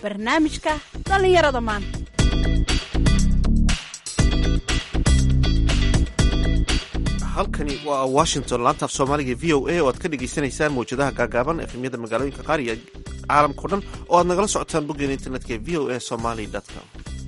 barnaamijka dhallinyarada maanta halkani waa washington laantaaf soomaaliga v o a oo aad ka dhagaysanaysaan mawjadaha gaagaaban efemyada magaalooyinka qaar iyo caalamkao dhan oo aad nagala socotaan boggeena internetka ee v o a somaly com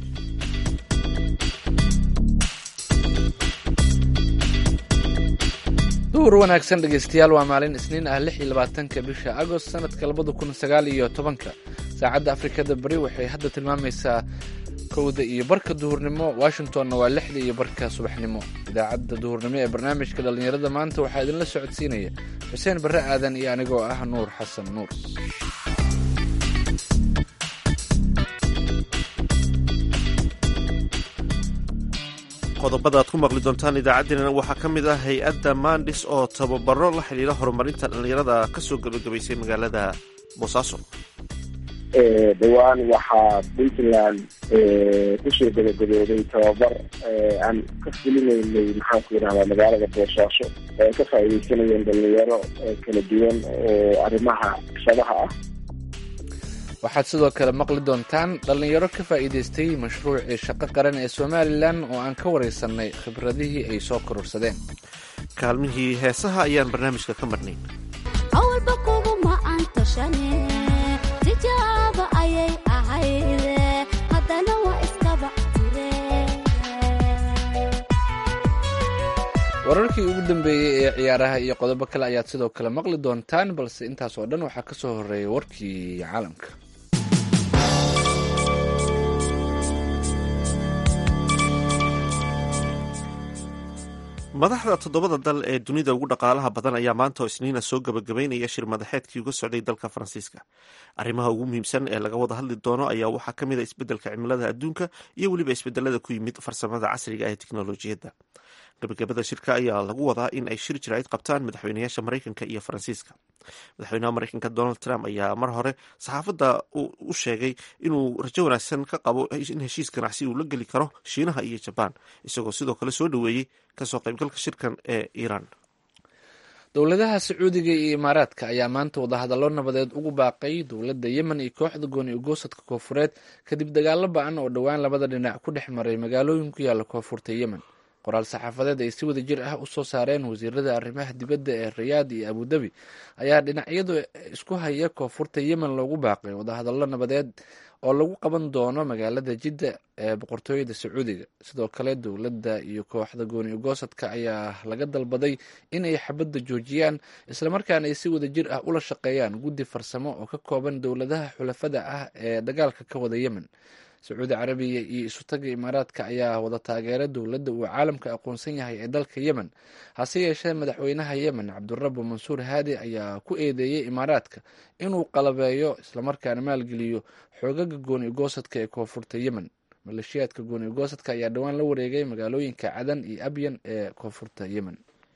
duhur wanaagsan dhegaystayaal waa maalin isniin ah lix iyo labaatanka bisha agost sanadka labada kun sagaal iyo tobanka saacadda afrikada bari waxay hadda tilmaamaysaa kowda iyo barka duhurnimo washingtonna waa lixda iyo barka subaxnimo idaacadda duhurnimo ee barnaamijka dhallinyarada maanta waxaa idinla socodsiinaya xuseen barre aadan iyo anigoo ah nuur xasan nuur qodobada aad ku maqli doontaan idaacaddeenana waxaa ka mid ah hay-adda mandis oo tababaro la xidhiira horumarinta dhallinyarada ka soo gebagabaysay magaalada boosaaso dhowaan waxaa puntland kusoo gabagabooday tababar aan ka fulinaynay maxaan ku yidhahdaa magaalada boosaaso oo ay ka faa'iidaysanayeen dhalinyaro kala duwan oo arrimaha shadaha ah waxaad sidoo kale maqli doontaan dhallinyaro ka faa'iidaystay mashruucii shaqo qaran ee somalilan oo aan ka waraysanay khibradihii ay soo kororsadeen kaalmihii heesaha ayaan barnaamijka ka marnay awalba kuguma aan tashane tijaaba ayay ahayde haddana waa iskaba tire wararkii ugu dambeeyey ee ciyaaraha iyo qodobo kale ayaad sidoo kale maqli doontaan balse intaas oo dhan waxaa ka soo horreeyay warkii caalamka madaxda toddobada dal ee dunida ugu dhaqaalaha badan ayaa maanta oo isniina soo gabagabaynaya shir madaxeedkii uga socday dalka faransiiska arrimaha ugu muhiimsan ee laga wada hadli doono ayaa waxaa ka mid a isbeddelka cimilada adduunka iyo weliba isbedelada ku yimid farsamada casriga ee teknolojiyadda gabagabada shirka ayaa lagu wadaa in ay shir jiraa'id qabtaan madaxweynayaasha maraykanka iyo faransiiska madaxweynaha maraykanka donald trump ayaa mar hore saxaafadda u sheegay inuu rajo wanaagsan ka qabo in heshiis ganacsi uu la geli karo shiinaha iyo jabaan isagoo sidoo kale soo dhoweeyey kasoo qaybgalka shirkan ee iiraan dowladaha sacuudiga iyo imaaraadka ayaa maanta wadahadallo nabadeed ugu baaqay dowladda yemen iyo kooxda gooni ugoosadka koofureed kadib dagaalo ba-an oo dhowaan labada dhinac ku dhex maray magaalooyin ku yaalla koonfurta yemen qoraal saxaafadeed ay si wada jir ah usoo saareen wasiirada arrimaha dibadda ee rayaad iyo abudabi ayaa dhinacyadu isku haya koonfurta yemen loogu baaqay wadahadallo nabadeed oo lagu qaban doono magaalada jidda ee boqortooyada sacuudiga sidoo kale dowladda iyo kooxda gooni ugoosadka ayaa laga dalbaday in ay xabadda joojiyaan islamarkaana ay si wada jir ah ula shaqeeyaan guddi farsamo oo ka kooban dowladaha xulafada ah ee dagaalka ka wada yemen sacuudi carabiya iyo isutaga imaaraadka ayaa wada taageera dowladda uu caalamka aqoonsan yahay ee dalka yemen hase yeeshee madaxweynaha yemen cabdurabu mansuur haadi ayaa ku eedeeyey imaaraadka inuu qalabeeyo islamarkaana maalgeliyo xoogaga gooni ugoosadka ee koonfurta yemen maleeshiyaadka gooni ugoosadka ayaa dhowaan la wareegay magaalooyinka cadan iyo abyan ee koonfurta yemen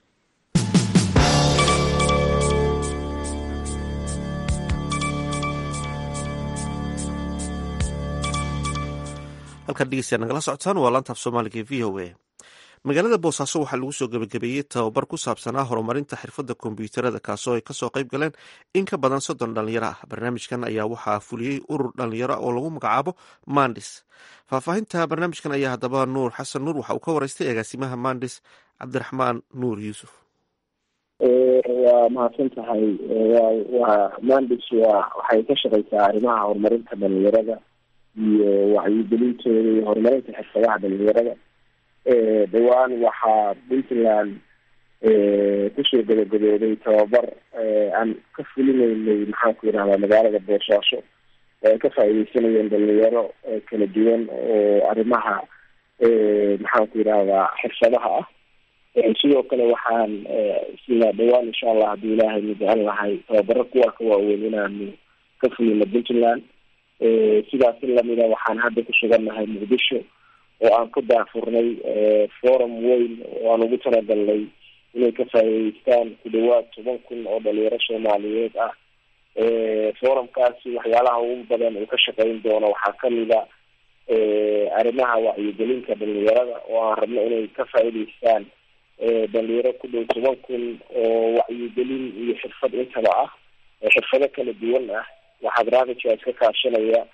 halkaan dhegeystayaa nagala socotaan waa laantaaf soomaaliga e v o a magaalada boosaaso waxaa lagu soo gebagabeeyey tababar ku saabsanaa horumarinta xirfadda kombyuutarada kaasoo ay kasoo qayb galeen in ka badan soddon dhalinyaro ah barnaamijkan ayaa waxaa fuliyey urur dhalinyaro oo lagu magacaabo mandis faahfaahinta barnaamijkan ayaa haddaba nuur xasan nuur waxa uu ka waraystay agaasimaha mandis cabdiraxmaan nuur yuusuf waa mahadsan tahay waa mandis waa waxay ka shaqeysaa arrimaha horumarinta dhalinyarada iyo wacyigelintooda iyo horumarinta xirfadaha dhalinyarada dhowaan waxaa puntland kusoo gabagabooday tababar aan ka fulinaynay maxaan ku yidhahdaa magaalada boosaaso oo ay ka faa'iidaysanayeen dhalinyaro kala duwan oo arrimaha maxaan ku yidhahdaa xirfadaha ah sidoo kale waxaan sida dhowaan insha allah haddii ilaahay nu jecel lahay tababaro kuwa ka waaweyn inaanu ka fulino puntland sidaas in lamida waxaan hadda ku sugannahay muqdisho oo aan ku daafurnay forum weyn oo aan ugu talagalnay inay ka faa'iideystaan ku dhawaad toban kun oo dhalinyaro soomaaliyeed ah forumkaasi waxyaalaha ugu badan uu ka shaqeyn doono waxaa kamida arrimaha wacyigelinta dhalinyarada oo aan rabno inay ka faa'iideystaan dhalinyaro ku dhow toban kun oo wacyigelin iyo xirfad intaba ah xirfado kala duwan ah waxaa barnaamijkaas ka kaashanaya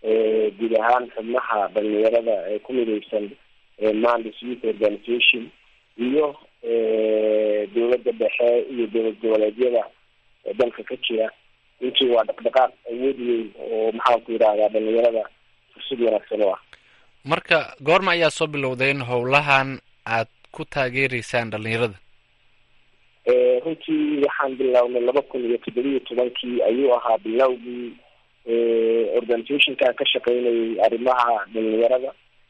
guud ahaan xubnaha dhalinyarada ee ku mideysan mandis youth organization iyo dowladda dhexe iyo dowlad goboleedyada dalka ka jira intii waa dhaqdhaqaaq awood weyn oo maxaanku yidhahdaa dhalinyarada fursad wanaagsan oo ah marka goorma ayaa soo bilowdeen howlahan aad ku taageereysaan dhalinyarada runtii waxaan bilownay laba kun iyo toddobiyo tobankii ayuu ahaa bilowgii organizationkan ka shaqeynayay arrimaha dhalinyarada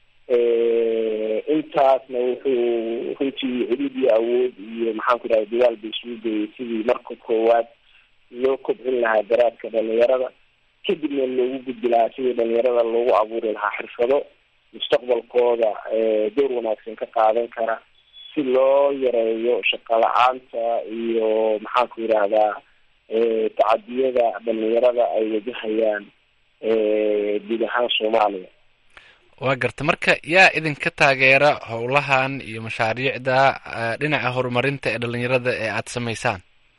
intaasna wuxuu runtii cudud iyo awood iyo maxaanku yidhahda dadaal ba isugu geeyay sidii marka koowaad loo kobcin lahaa garaadka dhalinyarada kadibna loogu gudbi lahaa sidii dhalinyarada loogu abuuri lahaa xirfado mustaqbalkooda door wanaagsan ka qaadan kara si loo yareeyo shaqo la-aanta iyo maxaanku yidhaahdaa tacadiyada dhalinyarada ay wajahayaan guud ahaan soomaaliya waa garta marka yaa idinka taageera howlahan iyo mashaariicda dhinaca horumarinta ee dhalinyarada ee aada sameysaan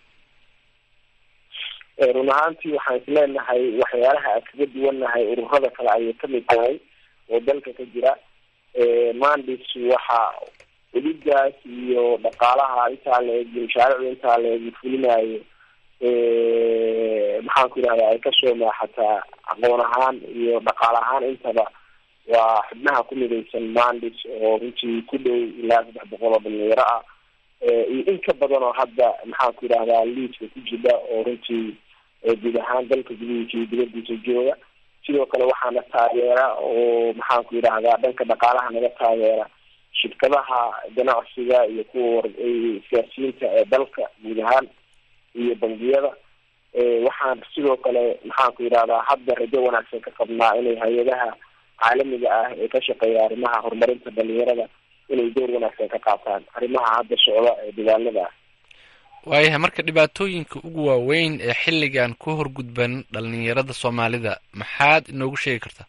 run ahaantii waxaan is leenahay waxyaalaha aan kaga duwannahay ururada kale ayay kamid tahay oo dalka ka jira mandis waxa uligaas iyo dhaqaalaha intaa la eg mashaariicda intaa la eg fulinayo maxaanku yidhahda ay kasoo maaxataa aqoon ahaan iyo dhaqaal ahaan intaba waa xubnaha ku midaysan mandis oo runtii ku dhow ilaa saddex boqol oo dhalinyaro ah iyo in ka badan oo hadda maxaanku yidhahdaa liidka ku jira oo runtii guud ahaan dalka gudihiisa iyo dibadiisa jooga sidoo kale waxaana taageera oo maxaanku yidhahdaa dhanka dhaqaalaha naga taageera shirkadaha ganacsiga iyo kuwa siyaasiyiinta ee dalka guud ahaan iyo bangiyada waxaan sidoo kale maxaanku yidhahdaa hadda rajo wanaagsan ka qabnaa inay hay-adaha caalamiga ah ee ka shaqeeya arrimaha horumarinta dhalinyarada inay door wanaagsan ka qaataan arrimaha hadda socda ee dadaalada ah waayahay marka dhibaatooyinka ugu waaweyn ee xilligan ku horgudban dhalinyarada soomaalida maxaad inoogu sheegi kartaa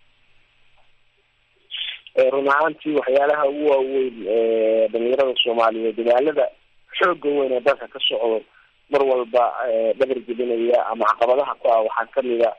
run ahaantii waxyaalaha ugu waaweyn dhalinyarada soomaaliyeed dadaalada xooga weyn ee dalka ka socdo mar walba dhabar jebinaya ama caqabadaha ku ah waxaa kamid a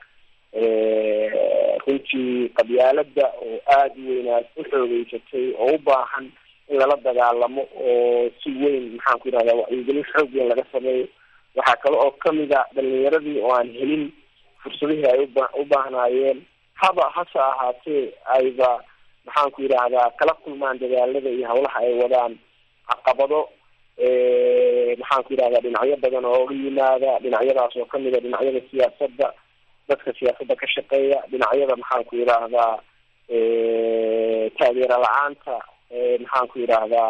runtii qabyaalada oo aada u weynaad u xoogeysatay oo u baahan in lala dagaalamo oo si weyn maxaanku yidhahda wacyigelin xoog weyn laga sameeyo waxaa kale oo kamid a dhalinyaradii oo aan helin fursadihii ay uba u baahnaayeen haba hase ahaatee ayba maxaanku yidhahdaa kala kulmaan dadaalada iyo hawlaha ay wadaan caqabado maxaanku yidhahdaa dhinacyo badan oo oga yimaada dhinacyadaas oo kamid a dhinacyada siyaasadda dadka siyaasadda ka shaqeeya dhinacyada maxaanku yidhaahdaa taageero la-aanta maxaanku yidhaahdaa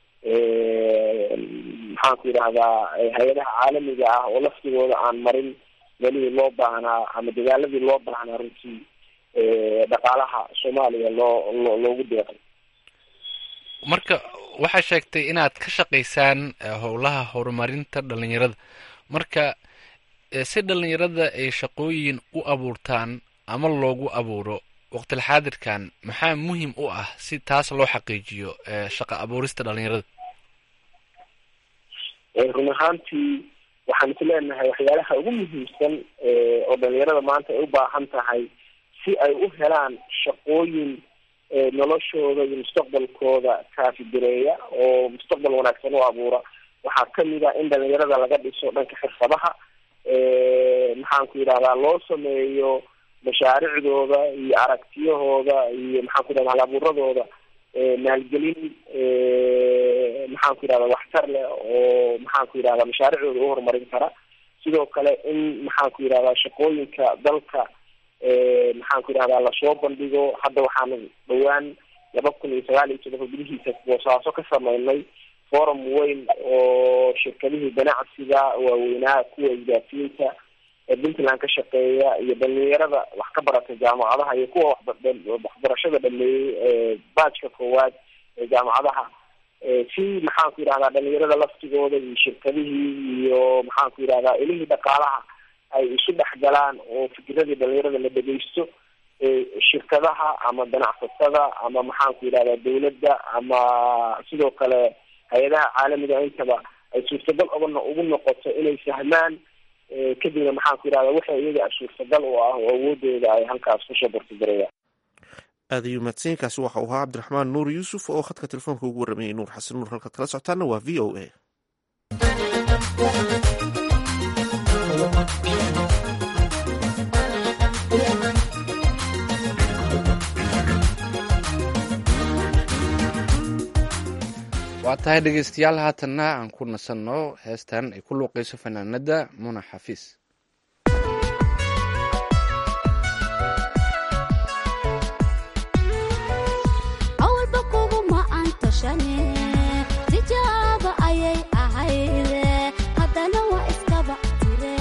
maxaanku yidhahdaa hay-adaha caalamiga ah oo laftigooda aan marin melihii loo baahnaa ama dadaaladii loo baahnaa runtii dhaqaalaha soomaaliya loo loo loogu deeqay marka waxaa sheegtay inaad ka shaqaysaan howlaha horumarinta dhalinyarada marka si dhalinyarada ay shaqooyin u abuurtaan ama loogu abuuro waqtilxaadirkan maxaa muhim u ah si taas loo xaqiijiyo shaqa abuurista dhalinyarada run ahaantii waxaan is leenahay waxyaalaha ugu muhiimsan oo dhalinyarada maanta ay u baahan tahay si ay u helaan shaqooyin noloshooda iyo mustaqbalkooda kaafigareeya oo mustaqbal wanaagsan u abuura waxaa kamid a in dhalinyarada laga dhiso dhanka xirfadaha maxaanku yidhahdaa loo sameeyo mashaariicdooda iyo aragtiyahooda iyo maxaanku yidhahda halabuuradooda maalgelin maxaanku yidhahda waxtar leh oo maxaanku yidhahda mashaariicdooda u horumarin kara sidoo kale in maxaanku yidhahdaa shaqooyinka dalka maxaanku yidhahdaa lasoo bandhigo hadda waxaana dhawaan laba kun iyo sagaal iyo todoba gudihiisa boosaaso ka sameynay forum weyn oo shirkadihii ganacsiga waaweynaa kuwa isgaasiinta ee puntland ka shaqeeya iyo dhalinyarada wax ka barata jaamacadaha iyo kuwa waxbarashada dhameeyey baajka koowaad ee jaamacadaha si maxaanku yidhahdaa dhalinyarada laftigooda iyo shirkadihii iyo maxaanku yidhahdaa ilihii dhaqaalaha ay isu dhex galaan oo fikiradii dhalinyarada la dhegeysto shirkadaha ama ganacsatada ama maxaanku yidhahdaa dawladda ama sidoo kale hay-adaha caalamiga intaba ay suurtagal oga ugu noqoto inay fahmaan kadibna maxaan ku yidhahda waxa iyaga suurtagal u ah oo awoodooda ay halkaas kusoo bortigarayaan aad ayuu mahadsanyainkaasi waxa uu ahaa cabdiraxmaan nuur yuusuf oo khadka telefoonka ugu waramayay nuur xasan nuur halkaad kala socotaana waa v o a waa tahay dhegeystayaal haatanna aan ku nasanno heestan ay ku luuqayso fanaanada muna xafiis awalba kuguma aan tashane tijaaba ayay ahayde haddana waa iskaba tire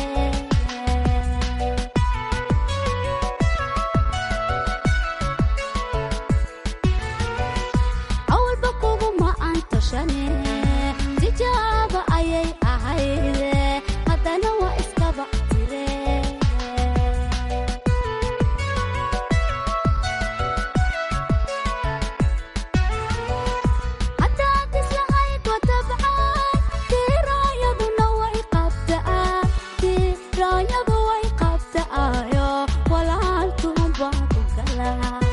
awalba kuguma aan tashane tijaaba ayay ahayde haddana waa iskaba tire haddaad islahayd watabcaan tiraayaduna way qabtaa tiraayadu way qabtaayo walaaltuun baa ku gala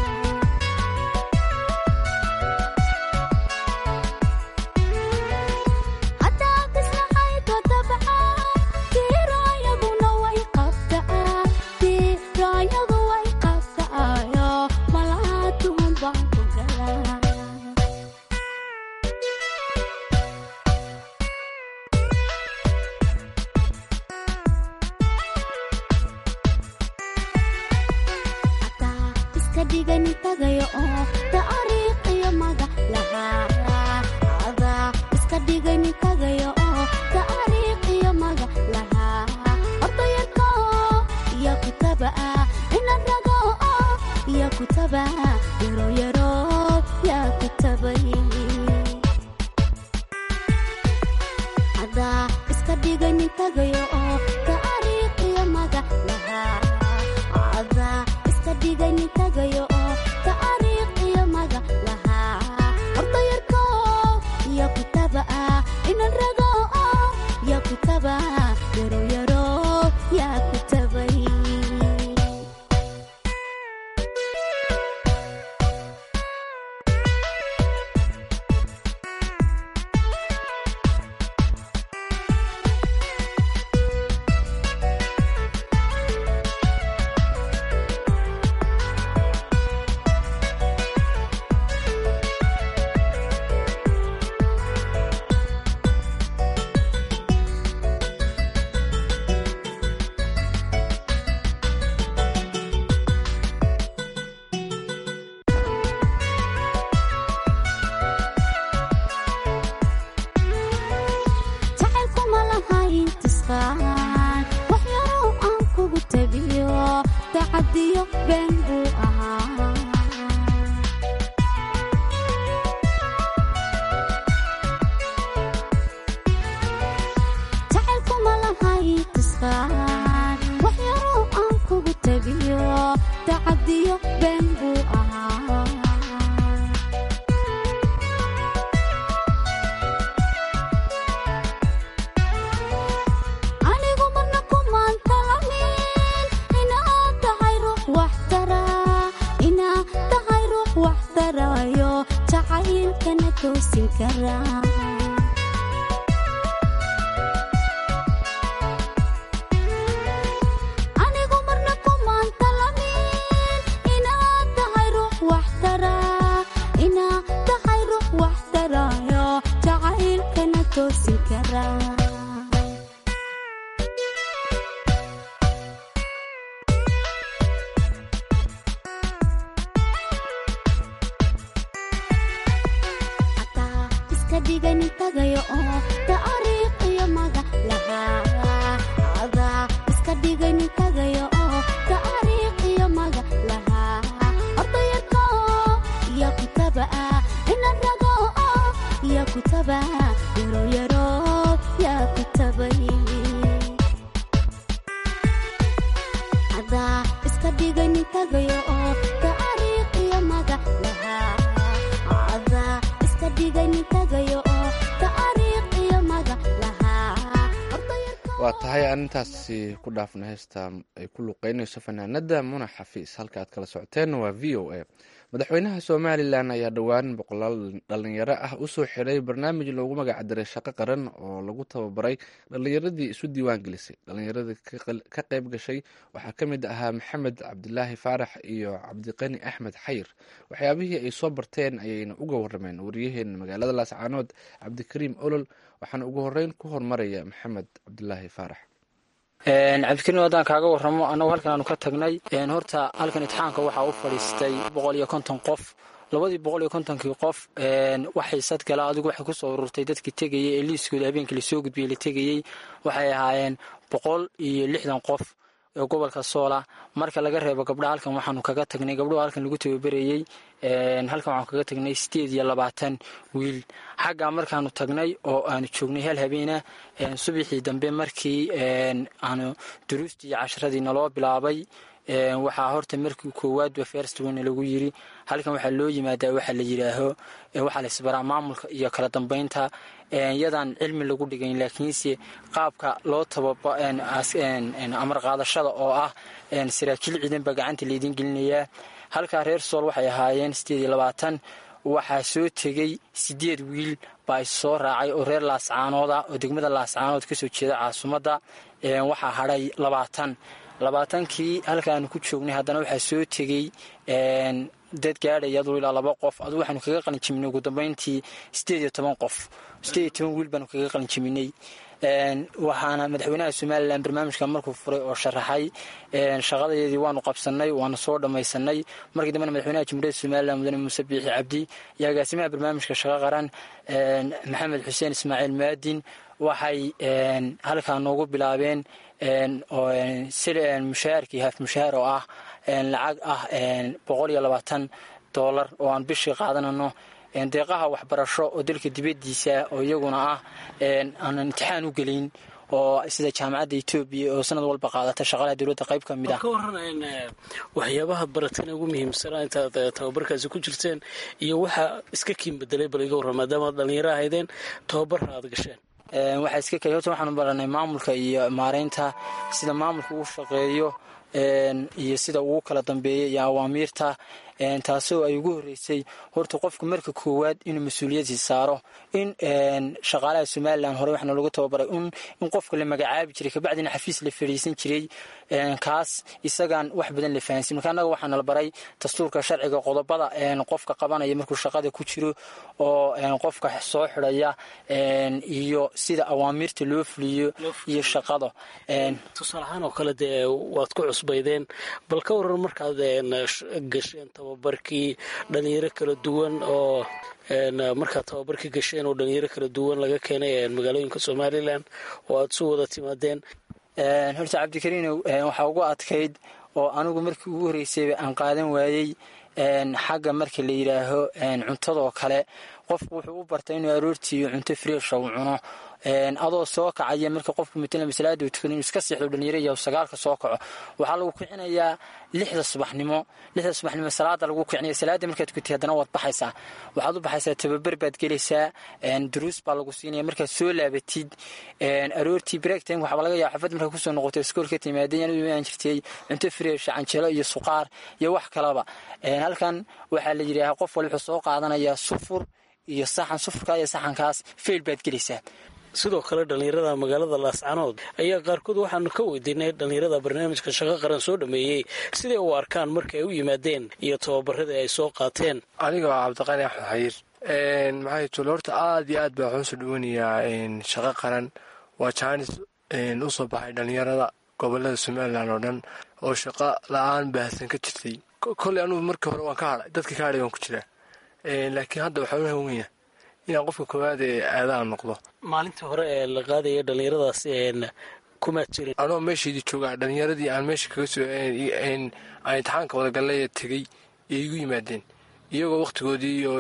haddaad islahayd watabcaan tiraayaduna way qabtaa tiraayadu way qabtaayo walaaltuun baa ku gala ataa iska dhigani tagayo oo taariikh iyo magac lahaa adaa iska dhigani tagayo oo taariikh iyo magac lahaa ordayarka iyo kutaba inan rago iyo kutaba yaro yaro yaa kutabay adaa iska dhigani tagayo oo taariikh iyo magac lahaa adaa iska dhigani tagayo oo taariikh iyo magac lahaa ordayarko iyo kutaba inan rago iyo kutaba yaro yaro yaa kutabay jacaylkuma lahayn tisqaan wax yarow aan kugu tabiyo tacadiyo been buu ahaa jacaylkuma lahayn tisqaan wax yarow aan kugu tabiyo tacadiyo been buu ahaa anigu marna kumaan talamin inaad tahay ruux wax tara inaad tahay ruux wax tarayo jacaylkana toosin kara anigu marna kumaan talamin inaad tahay ruux wax tara inaad tahay ruux wax tarayo jacaylkana toosin kara ataa iska dhigani tagayo oo taariikh iyo magac lahaa adaa iska dhigani tagayo oo taariikh iyo magac lahaa ordayarko iyo kutaba inan rago iyo kutaba yaro yaro yaa kutabay adaa iska dhigani tagayo oo taariikh iyo magac lahaa adaa iska dhigani tagayo oo taariikh iyo magac lahaa waa tahay aan intaasi ku dhaafna heesta ay ku luqeynayso fanaanada muna xafiis halka aad kala socoteen waa v o a madaxweynaha somalilan ayaa dhowaan boqolaal dhalinyaro ah usoo xiray barnaamij loogu magacdiray shaqo qaran oo lagu tababaray dhalinyaradii isu diiwaan gelisay dhalinyaradii ka qayb gashay waxaa ka mid ahaa maxamed cabdilaahi faarax iyo cabdiqani axmed xayir waxyaabihii ay soo barteen ayayna uga warameen wariyaheena magaalada laascaanood cabdikariim olol waxaana ugu horeyn ku hormaraya maxamed cabdilaahi faarax cabdikariim haddaan kaaga waramo annagu halkan aanu ka tagnay horta halkan itixaanka waxaa u fadhiistay boqol iyo konton qof labadii boqol iyo kontonkii qof waxay sadgala adigu waxay kusoo ururtay dadkii tegayey ee liiskooda habeenkii lasoo gudbiyey la tegayey waxay ahaayeen boqol iyo lixdan qof ee gobolka soola marka laga reebo gabdhaha halkan waxaanu kaga tagnay gabdhuhu halkan lagu tababerayey halkan waxaanu kaga tagnay sideed iyo labaatan wiil xaggaa markaanu tagnay oo aanu joognay hal habeena subaxii dambe markii aanu duruustii iyo casharadii naloo bilaabay waxaa horta markii koowaadba ferstwana lagu yiri halkan waxaa loo yimaadaa waxa la yidhaaho waxaa laisbaraa maamulka iyo kala dambeynta yadaan cilmi lagu dhigayn laakiinse qaabka loo tababa amar qaadashada oo ah saraakiil ciidan baa gacanta laydin gelinayaa halkaa reer sool waxay ahaayeen sideed iyo labaatan waxaa soo tegey sideed wiil baa is soo raacay oo reer laascaanooda oo degmada laascaanood kasoo jeeda caasimadda waxaa hadhay labaatan labaatankii halkaanu ku joognay haddana waxaa soo tegey dad gaadhaya aduu ilaa laba qof aduu waxaanu kaga qalinjiminay ugu dambeyntii sideed iyo toban qof sideed iyo toban wiil baanu kaga qalinjiminay waxaana madaxweynaha somalilan barnaamijka markuu furay oo sharaxay shaqadadeedii waanu qabsanay waanu soo dhammaysanay markii dambena madaxweynaha jamhuuriyadda somalilan mudane muuse biixi cabdi iyo agaasimaha barnaamijka shaqo qaran maxamed xuseen ismaaciil maadin waxay halkaa noogu bilaabeen mushaharkii haaf mushahaar oo ah lacag ah boqol iyo labaatan doolar oo aan bishii qaadanano deeqaha waxbarasho oo dalka dibadiisa oo iyaguna ah aanan imtixaan u gelin oo sida jaamacadda etoobiya oo sanad walba qaadata shaqalaha dowladda qayb ka mid ah ka waran waxyaabaha barateen ugu muhiimsanaa intaad tababarkaasi ku jirteen iyo waxaa iska kiin bedelay bal iga warran maadaama ad dhallinyaro ahaydeen tababarra aad gasheen waxaa iska keli horta waxaanu baranay maamulka iyo maareynta sida maamulka uu shaqeeyo iyo sida uu kala dambeeyo iyo awaamiirta taasoo ay ugu horreysay horta qofka marka koowaad inuu mas-uuliyadii saaro in shaqaalaha somalilan hore waxaana lagu tababaray in qofka la magacaabi jiray kabacdina xafiis la fadhiisan jiray kaas isagaan wax badan la fahansin marka annaga waxaana la baray dastuurka sharciga qodobada qofka qabanaya markuu shaqada ku jiro oo qofka soo xidhaya iyo sida awaamiirta loo fuliyo iyo shaqada tusaale ahaan oo kale dee waad ku cusbaydeen bal ka waran markaad gasheen tababarkii dhalinyaro kala duwan oo markaad tababarkii gasheen oo dhalinyaro kala duwan laga keenay magaalooyinka somalilan oo aada su wada timaadeen horta cabdikariinow waxaa ugu adkayd oo anigu markii ugu horreysayba aan qaadan waayey xagga marka la yidhaaho cuntadoo kale qofku wuxuu u bartay inuu aroortii cunto freesha uu cuno adoo soo kacaya marka qofku matala masalaada uu tukado inuu iska seexdo dhalinyaro iyo sagaalka soo kaco waxaa lagu kicinayaa lixda subaxnimo lixda subaxnimo salaada lagu kicinaya salaada markaad tukatay haddana waad baxaysaa waxaad u baxaysaa tababar baad gelaysaa duruus baa lagu siinaya markaad soo laabatid aroortii break time waxaa laga yaaba xafad markaa kusoo noqotay iskoolka timaadeen anigu aan jirtay cunto freesha canjelo iyo suqaar iyo wax kalaba halkan waxaa la yidhaahaa qof wali wuxuu soo qaadanayaa sufur iyo saxan sufurkaa iyo saxankaas feyl baad gelaysaa sidoo kale dhallinyarada magaalada laascanood ayaa qaarkood waxaanu ka weydiinay dhallinyarada barnaamijka shaqo qaran soo dhameeyey siday u arkaan marka ay u yimaadeen iyo tababaradii ay soo qaateen aniga waa cabdiqani axmed xayiir maxay tule horta aad iyo aad baa waxaan usoo dhaweynayaa shaqo qaran waa jaanis usoo baxay dhallinyarada gobolada somalilan oo dhan oo shaqo la-aan baahsan ka jirtay kolley anugu markii hore waan ka hadhay dadka ka hadhay waan ku jiraa laakiin hadda waxaa u hawenya inaan qofka koowaad ee aadaan noqdo maalintii hore ee la qaadaya dhallinyaradaas kumaad jirin anoo meeshaydii joogaa dhallinyaradii aan meesha kaga soo aan intixaanka wadagallay tegey ee igu yimaadeen iyagoo wakhtigoodii iyo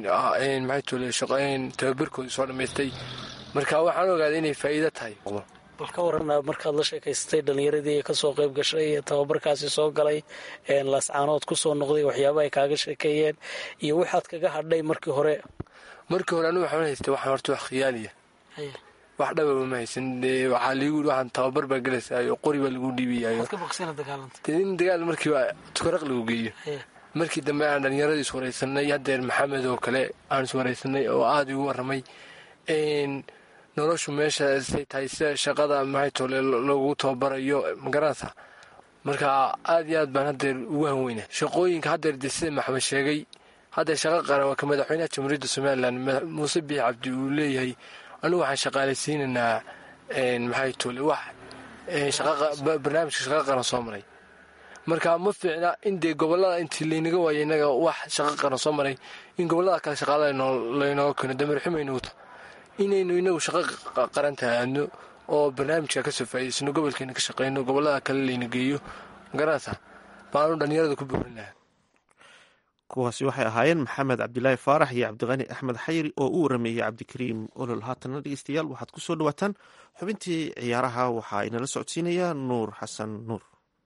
maxay tule tababarkoodii soo dhammaystay marka waxaan ogaaday inay faa'iido tahay bal ka warana markaad la sheekaysatay dhallinyaradii kasoo qayb gashay ee tababarkaasi soo galay laascaanood kusoo noqday waxyaaba ay kaaga sheekeeyeen iyo waxaad kaga hadhay markii hore markii hore anigu waxaan haystay waxaan horta wax khiyaaliya wax dhababa ma haysan dee waxaa liigu yidhi waxaan tababar baa gelaysayo qori baa lagu dhiibayayo waad ka bogsana dagaalanta dee in dagaal markiiba tukaraq lagu geeyo Hee. markii dambe aan dhallinyaradii iswaraysanay haddeer maxamed oo kale aan iswaraysanay oo aada igu warramay n noloshu meesha say tahay sida shaqada maxay tole lagu tababarayo magaranaysa marka aada iyo aad baan haddeer ugu hanweyna shaqooyinka haddeer dee sida maxamed sheegay haddeer shaqa qaran waa ka madaxweynaha jamhuuriyadda somalilan mada- muuse biix cabdi uu leeyahay anigu waxaan shaqaalaysiinaynaa n maxay tole wax n shaqa qa- ba- barnaamijka shaqa qaran soo maray marka ma fiicna in dee gobolada intii laynaga waayay inaga wax shaqo qaran soo maray in gobolada kale shaqaala laynooga keeno damarxumaynuuta inaynu inagu shaqo qa- qaran tahaadno oo barnaamijka kasoo faa'idaysano gobolkeena ka shaqeyno gobolada kale layna geeyo magaranaysa baanu dhallinyarada ku buurin lahaa kuwaasi waxay ahaayeen maxamed cabdilaahi faarax iyo cabdiqani axmed xayri oo u warameeyey cabdikariim olol haatanna dhegeystayaal waxaad ku soo dhawaataan xubintii ciyaaraha waxaa inala socodsiinaya nuur xasan nuur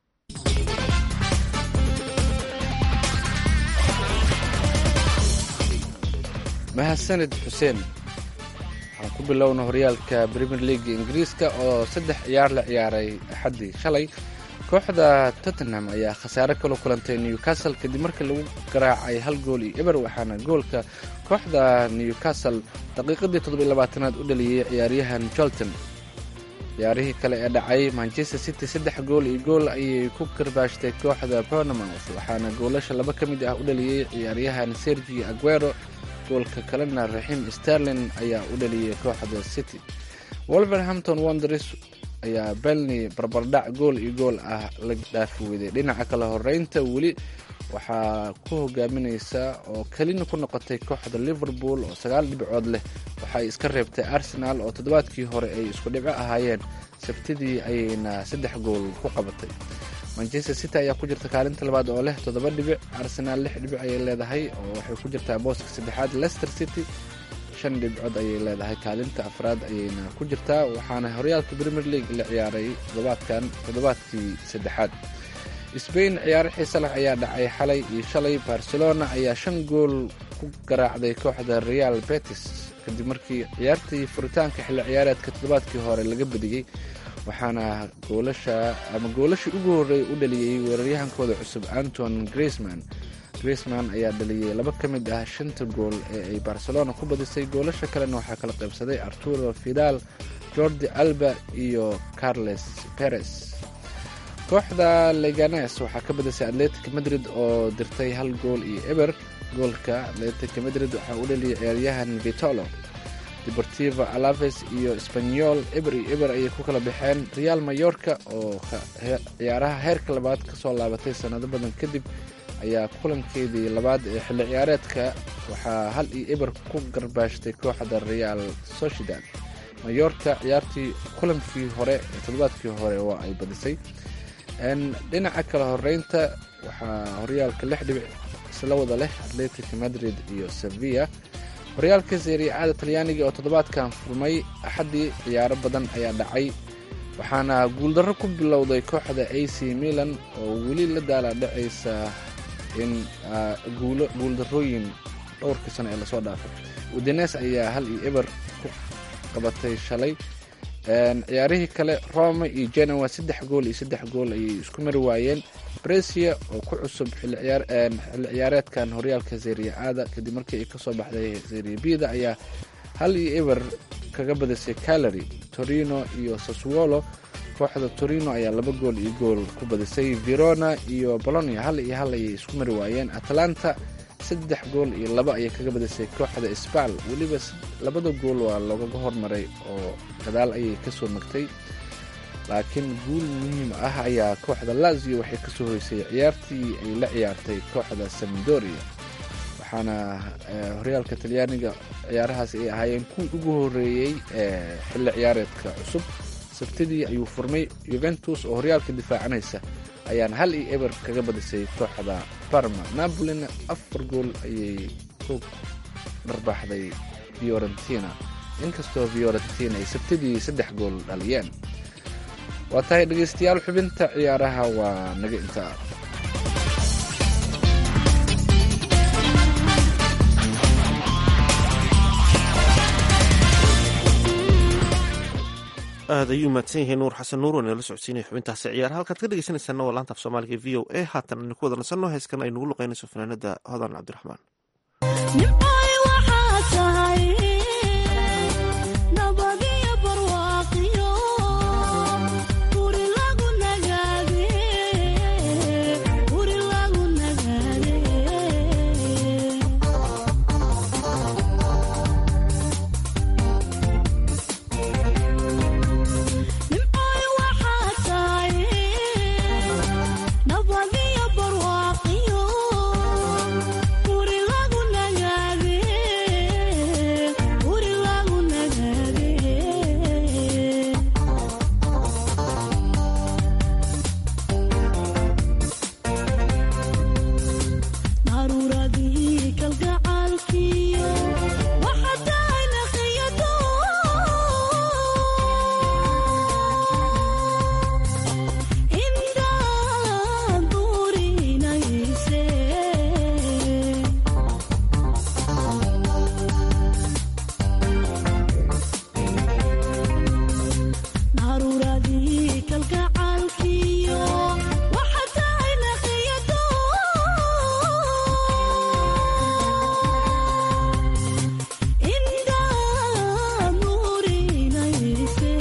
mahadsanid xuseen waxaan ku bilowna horyaalka premier leaga ingiriiska oo saddex ciyaar la ciyaaray axaddii shalay kooxda tottenham ayaa khasaare kala kulantay newcastle kadib markii lagu garaacay hal gool iyo eber waxaana goolka kooxda newcastle daqiiqadii toddobiilabaatanaad u dhaliyey ciyaaryahan jolton ciyaarihii kale ee dhacay manchester city saddex gool iyo gool ayay ku karbaashtay kooxda bournemouth waxaana goolasha laba ka mid ah u dhaliyey ciyaaryahan sergio aguero goolka kalena raxiim sterlin ayaa u dhaliyey kooxda city wolverhampton wonders ayaa belny barbardhac gool iyo gool ah la dhaafi weyday dhinaca kale horeynta weli waxaa ku hogaamineysa oo kelina ku noqotay kooxda liverpool oo sagaal dhibcood leh waxay iska reebtay arsenal oo toddobaadkii hore ay isku dhibco ahaayeen sabtidii ayayna saddex gool ku qabatay manchester city ayaa ku jirta kaalinta labaad oo leh toddoba dhibic arsenal lix dhibic ayay leedahay oo waxay ku jirtaa booska saddexaad leicester city shan dhibcood ayay leedahay kaalinta afraad ayayna ku jirtaa waxaana horyaalka premier league la ciyaaray toddobaadkan toddobaadkii saddexaad sbain ciyaaro xiise leh ayaa dhacay xalay iyo shalay barcelona ayaa shan gool ku garaacday kooxda real betis kadib markii ciyaartii furitaanka xilli ciyaareedka toddobaadkii hore laga badiyey waxaana goolasha ama goolashii ugu horreeyay u dhaliyey weeraryahankooda cusub anton griezman griezman ayaa dhaliyey laba ka mid ah shanta gool ee ay barcelona ku badisay goolasha kalena waxaa kala qaybsaday arturo fidal jordi alba iyo carles perez kooxda leganes waxaa ka badisay atletic madrid oo dirtay hal gool iyo eber goolka atletic madrid waxaa u dhaliyay ciyaaryahan vitolo deportivo alaves iyo spanyol eber iyo eber ayay ku kala baxeen real mayorka oo ciyaaraha heerka labaad kasoo laabatay sanado badan kadib ayaa kulankeedii labaad ee xilli ciyaareedka waxaa hal iyo eber ku garbaashtay kooxda real sociedad mayorka ciyaartii kulankii hore ee toddobaadkii hore oo ay badisay dhinaca kale horeynta waxaa horyaalka lix dhibic isla wada leh atletic madrid iyo sevilla horyaalka seriacada talyaaniga oo toddobaadkan furmay axaddii ciyaaro badan ayaa dhacay waxaana guuldarro ku bilowday kooxda a c milan oo weli la daala dhacaysa in guuldarrooyin dhowrkii sano ee lasoo dhaafay udines ayaa hal iyo eber ku qabatay shalay ciyaarihii kale roma iyo genoa saddex gool iyo saddex gool ayay isku mari waayeen bresia oo ku cusub xilli ciyaareedkan horyaalka seria aada kadib markii ay kasoo baxday seria bida ayaa hal iyo eber kaga badisay calary torino iyo saswolo kooxda torino ayaa laba gool iyo gool ku badisay verona iyo bolonia hal iyo hal ayay isku mari waayeen atlanta saddex gool iyo laba ayay kaga badisay kooxda sbal weliba labada gool waa loogaga hormaray oo gadaal ayay kasoo magtay laakiin guul muhiim ah ayaa kooxda lazio waxay kasoo hoysay ciyaartii ay la ciyaartay kooxda samdoria waxaana horyaalka talyaaniga ciyaarahaas ay ahaayeen kuwii ugu horeeyey ee xilli ciyaareedka cusub sabtidii ayuu furmay yuventus oo horyaalka difaacanaysa ayaana hal iyo eber kaga badisay kooxda barma napolina afar gool ayay ku dharbaaxday fiorentina inkastoo fiorentina ay sabtidii saddex gool dhaliyeen waa tahay dhegaystayaal xubinta ciyaaraha waa naga intaa aad ayuu mahadsan yahay nuur xasan nuur oo inala socodsiinaya xubintaasi ciyaar halkaad ka dhegeysanaysaana waa laanta af soomaaliga v o a haatan aynu ku wada nasanno heeskan ay nugu luqeynayso fanaanada hodan cabdiraxmaan nimcay waxaa tahay nabadiyo barwaaqiyo guri lagu nagaade guri lagu nagaade nimcay waxaa tahay nabadiyo barwaaqiyo guri lagu nagaade guri lagu nagaade daruuradii kalgacaalkiyo waxa tahay naqiyado intaan duurinayse daruuradii kalgacaalkiyo waxa tahay naqiyado indaan nuurinayse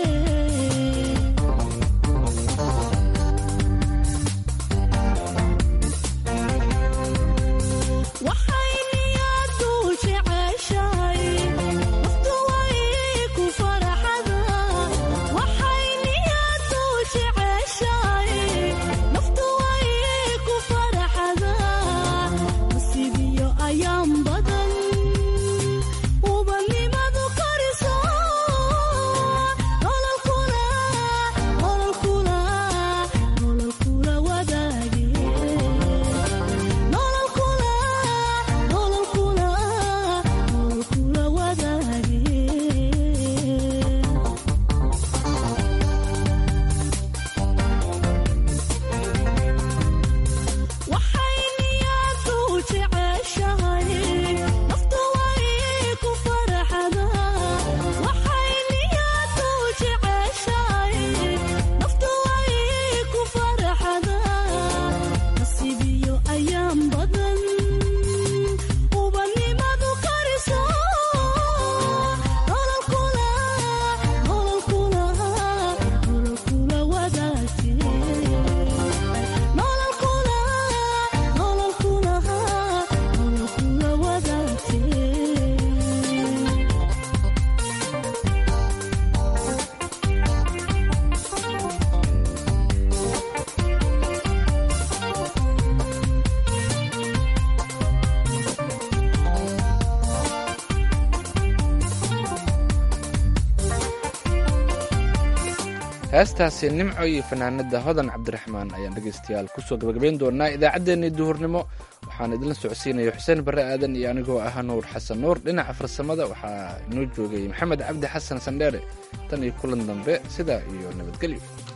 waxay niyadu jeceshahay waqtu way ku faraxada waxay niyadu jeceshahay naftu way ku faraxada nasiibiyo ayaan badan ubanimadu kariso nololkula nololkula nololkula wadaage nololkula nololkula nololkula wadaage waxay niyadu jeceshahay naftu way ku faraxada waxay niyadu jeceshahay naftu way ku faraxada nasiibiyo ayaan badan ubanimadu kariso nololkula nololkula nololkula wadaagte nololkula nololkula nololkula wadaagte heestaasi nimco iyo fanaanada hodan cabdiraxmaan ayaan dhegeystayaal kusoo gabagabayn doonaa idaacaddeenii duhurnimo waxaan idinla socodsiinaya xuseen barre aadan iyo anigoo ah nuur xasan nuur dhinaca farsamada waxaa inoo joogay maxamed cabdi xasan sandheere tan iyo kulan dambe sidaa iyo nabadgelyo